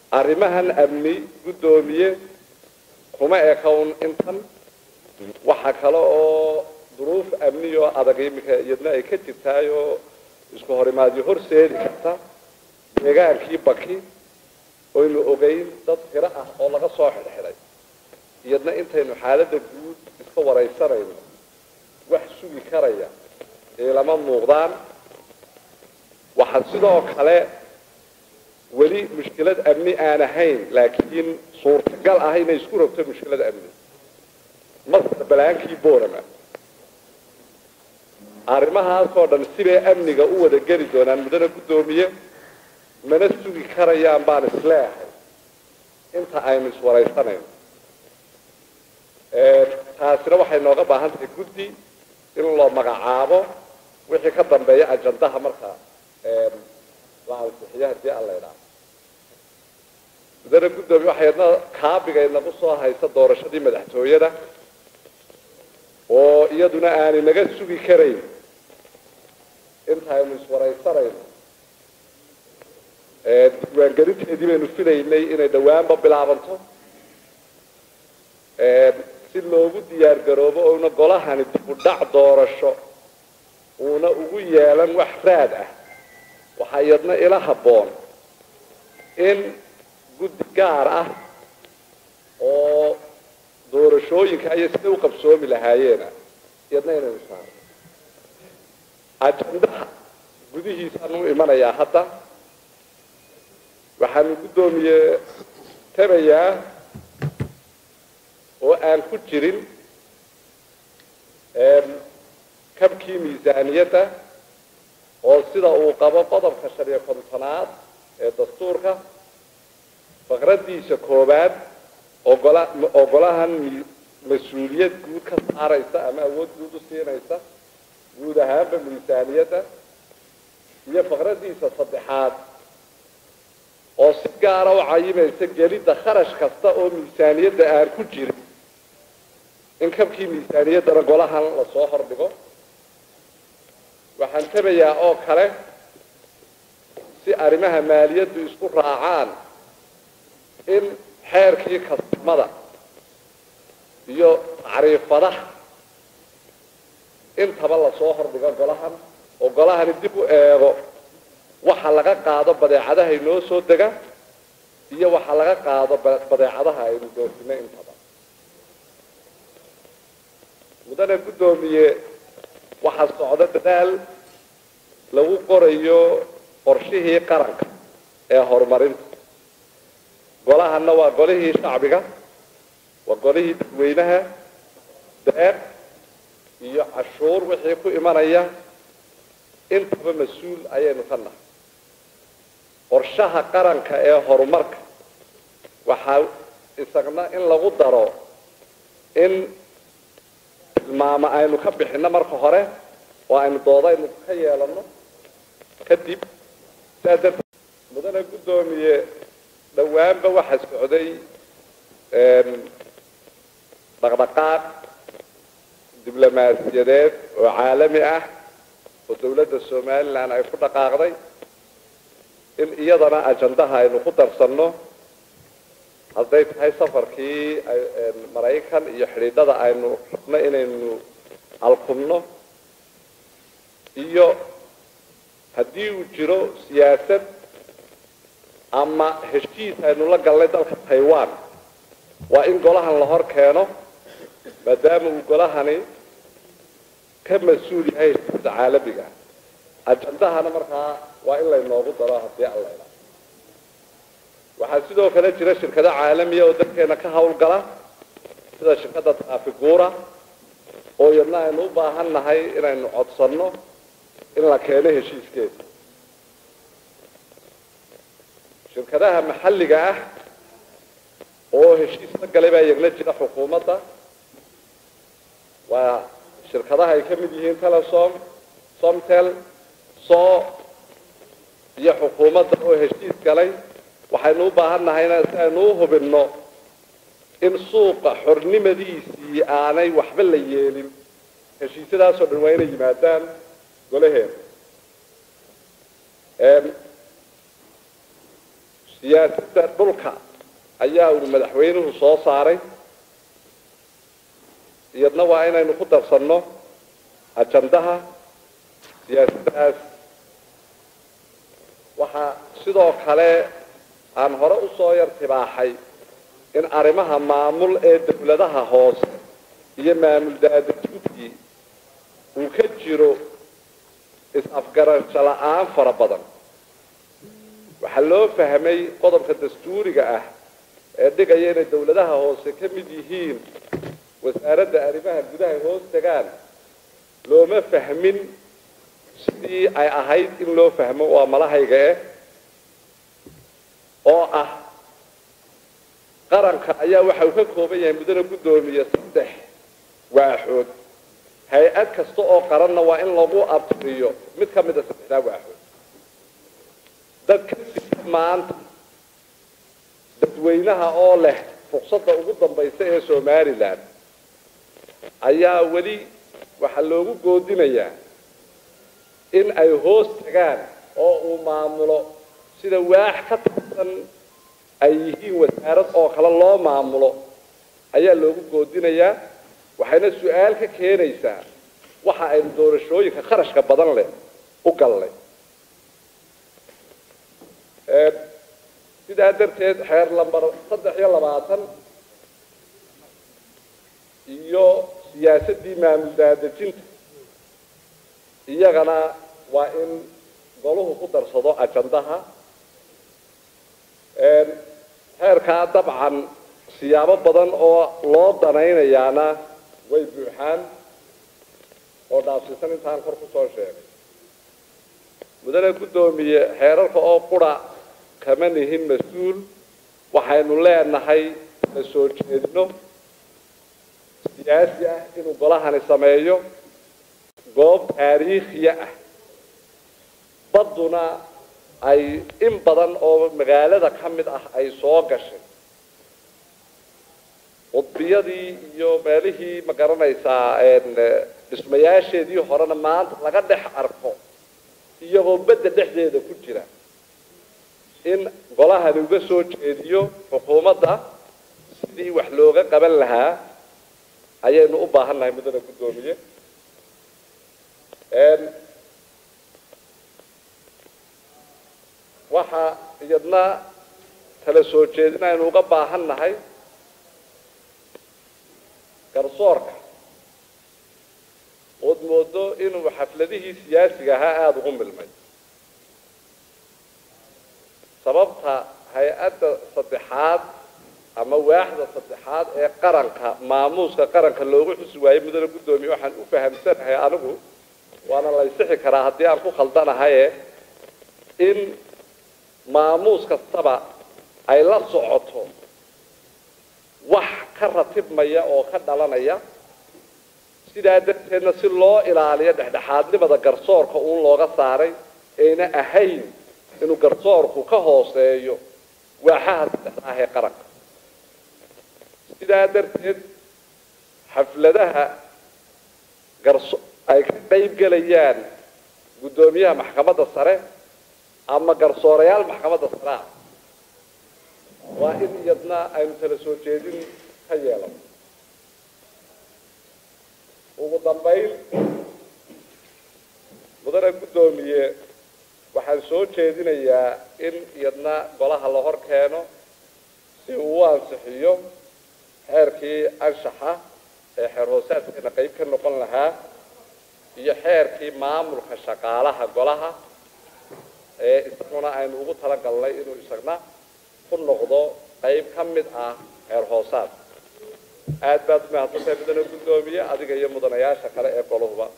arrimahan amni guddoomiye kuma ekawn intan waxa kale oo duruuf amni oo adag iminka iyadna ay ka jirtaay oo isku horimaadyo horseedi karta deegaankii baki oynu ogeyn dad tiro ah oo laga soo xidhxidhay iyadna intaynu xaaladda guud iska waraysanayno wax sugi karaya ee lama muuqdaan waxaa sidoo kale weli mushkilad amni aan ahayn laakiin suurtagal ah inay isku rogto mushkilad amni masar balaankii borama arrimahaasoo dhan sibay amniga u wada geli doonaan muddana guddoomiye mana sugi karayaan baan isleehay inta aynu iswaraysanayno taasina waxay nooga baahan tahay guddi in loo magacaabo wixii ka dambeeya ajandaha marka la ansixiyo haddii aan la idhaah muddana guddoomiye waxay adna kaabiga inagu soo haysa doorashadii madaxtooyada oo iyaduna aanay naga sugi karayn inta aynu iswaraysanayno diiwaangelinteedii baynu filaynay inay dhawaanba bilaabanto si loogu diyaar garoobo ouna golahani dib u dhac doorasho uuna ugu yeelan wax raad ah waxaa iyadna ila habboon in guddi gaar ah oo doorashooyinka iyo siday u qabsoomi lahaayeena iyadna inaynu saaro ajandaha gudihiisaan u imanayaa hadda waxaanu guddoomiye tabayaa oo aan ku jirin kabkii miisaaniyadda oo sida uu qabo qodobka shan iyo kontonaad ee dastuurka faqraddiisa koowaad ogola ogolahan mas-uuliyad guud ka saaraysa ama awood guud u siinaysa guud ahaanba miisaaniyadda iyo faqraddiisa saddexaad oo si gaara u cayimaysa gelidda kharash kasta oo miisaaniyadda aan ku jirin in kabkii miisaaniyaddana golahan lasoo hordhigo waxaan tabayaa oo kale si arrimaha maaliyaddu isku raacaan in xeerkii kastamada iyo tacriifadaha intaba lasoo hordhigo golahan oo golahani dib u eego waxa laga qaado badeecadaha inoo soo dega iyo waxa laga qaado badeecadaha aynu doofino intaba mudane guddoomiye waxaa socda dadaal lagu qorayo qorshihii qaranka ee horumarinta golahanna waa golihii shacbiga waa golihii dadweynaha deeq iyo cashuur wixii ku imanaya intaba mas-uul ayaynu ka nahay qorshaha qaranka ee horumarka waxaa isagna in lagu daro in tilmaamo aynu ka bixino marka hore oo aynu doodaynu ka yeelano kadib saa darteed mudane guddoomiye dhowaanba waxaa socday dhaqdhaqaaq diblomaasiyadeed oo caalami ah oo dawladda somalilan ay ku dhaqaaqday in iyadana ajandaha aynu ku darsanno hadday tahay safarkii maraykan iyo xidhiidhada aynu rabno inaynu alkumno iyo haddii uu jiro siyaasad ama heshiis aynu la galnay dalka taiwan waa in golahan la hor keeno maadaama uu golahani ka mas-uul yahay heshiisa caalamiga ajandahana markaa waa in laynoogu daro haddii aan la idhaa waxaa sidoo kale jira shirkado caalamiya oo dalkeena ka hawlgala sida shirkadda taafiguura oo iyadna aynu u baahan nahay inaynu codsanno in la keeno heshiiskeeda shirkadaha maxalliga ah oo heshiis la galay baa iyagna jira xukuumadda waa shirkadaha ay ka mid yihiin telesom somtel so iyo xukuumadda oo heshiis galay waxaynu u baahan nahayna si aynu u hubinno in suuqa xornimadiisii aanay waxba la yeelin heshiisyadaasoo dhan waa inay yimaadaan golaheeda siyaasadda dhulka ayaa uu madaxweynuhu soo saaray iyadna waa inaynu ku darsanno ajandaha siyaasaddaas waxaa sidoo kale aan hore usoo yar tibaaxay in arrimaha maamul ee dawladaha hoose iyo maamul daadejintii uu ka jiro is-afgarasho la-aan fara badan waxaa loo fahmay qodobka dastuuriga ah ee dhigaya inay dawladaha hoose ka mid yihiin wasaaradda arrimaha gudaha hoos tagaan looma fahmin sidii ay ahayd in loo fahmo waa malahayga eh oo ah qaranka ayaa waxa uu ka kooban yahay mudana guddoomiye saddex waaxood hay-ad kasta oo qaranna waa in lagu abtiriyo mid ka mida saddexdaa waaxood dadka sida maanta dadweynaha oo leh fursadda ugu dambaysa ee somalilan ayaa weli waxaa loogu goodinayaa in ay hoos tagaan oo uu maamulo sida waax ka tirsan ay yihiin wasaarad oo kale loo maamulo ayaa loogu goodinayaa waxayna su-aal ka keenaysaa waxa aynu doorashooyinka kharashka badan leh u gallay sidaa darteed xeer lambar saddex iyo labaatan iyo siyaasaddii maamul daadejinta iyagana waa in goluhu ku darsado ajandaha xeerkaa dabcan siyaabo badan oo loo danaynayaana way buuxaan oo dhaafsiisan intaan kor kusoo sheegay mudane guddoomiye xeerarka oo qura kama nihin mas-uul waxaynu leenahay la soo jeedino siyaasi ah inuu golahani sameeyo goob taariikhiya ah badduna ay in badan oo magaalada ka mid ah ay soo gashay qudbiyadii iyo meelihii ma garanaysaa dhismayaasheedii horena maanta laga dhex arko iyagoo bedda dhexdeeda ku jira in golahani uga soo jeediyo xukuumadda sidii wax looga qaban lahaa ayaynu u baahan nahay mudane guddoomiye waxa iyadna kala soo jeedin aynu uga baahan nahay garsoorka ood moodo inuu xafladihii siyaasiga ahaa aada ugu milmay sababta hay-adda saddexaad ama waaxda saddexaad ee qaranka maamuuska qaranka loogu xusi waayey mudane guddoomiye waxaan u fahamsanahay anigu waana laysixi karaa haddii aan ku khaldanahaye in maamuus kastaba ay la socoto wax ka ratibmaya oo ka dhalanaya sidaa darteedna si loo ilaaliyo dhexdhexaadnimada garsoorka uun looga saaray ayna ahayn inuu garsoorku ka hooseeyo waaxaha saddexda ah ee qaranka sidaa darteed xafladaha garso ay ka qayb gelayaan guddoomiyaha maxkamadda sare ama garsoorayaal maxkamadda sare ah waa in iyadna aynu kala soo jeedin ka yeelano ugu dambayn mudane guddoomiye waxaan soo jeedinayaa in iyadna golaha la hor keeno si uu u ansixiyo xeerkii anshaxa ee xeer hoosaadkeena qayb ka noqon lahaa iyo xeerkii maamulka shaqaalaha golaha ee isaguna aynu ugu talagalnay inuu isagna ku noqdo qayb ka mid ah xeer hoosaad aad baad umahadsantahay mudane guddoomiye adiga iyo mudanayaasha kale ee goluhuba